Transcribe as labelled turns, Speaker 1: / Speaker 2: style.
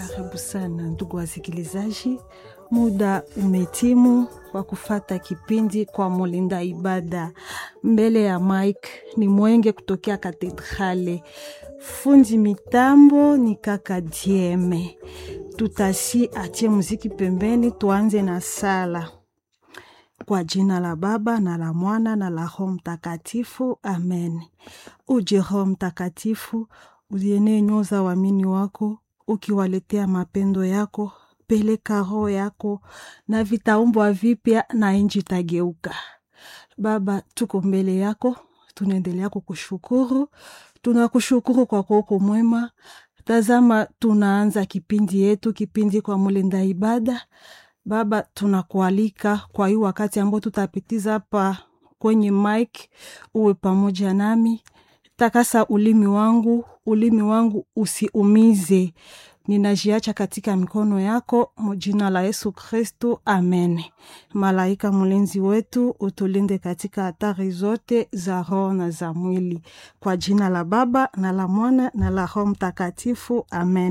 Speaker 1: Karibu sana ndugu wasikilizaji, muda umetimu wa kufata kipindi kwa mulinda ibada. Mbele ya Mike ni Mwenge kutokea Katedrale, fundi mitambo ni kaka Dieme. Tutasi atie muziki pembeni, tuanze na sala. Kwa jina la Baba na la Mwana na la Roho Mtakatifu, amen. Uje Roho Mtakatifu, ulienee nyoyo za waamini wako, ukiwaletea mapendo yako. Peleka roho yako na vitaumbwa vipya na nchi itageuka. Baba, tuko mbele yako, tunaendelea kukushukuru. Tunakushukuru kwa kuoko mwema. Tazama, tunaanza kipindi yetu, kipindi kwa mulinda ibada. Baba, tunakualika kwa hii wakati ambao tutapitiza hapa kwenye mic, uwe pamoja nami. Takasa ulimi wangu, ulimi wangu usiumize. Ninajiacha katika mikono yako, mjina la Yesu Kristu, amen. Malaika mlinzi wetu, utulinde katika hatari zote za roho na za mwili, kwa jina la Baba na la Mwana na la Roho Mtakatifu, amen.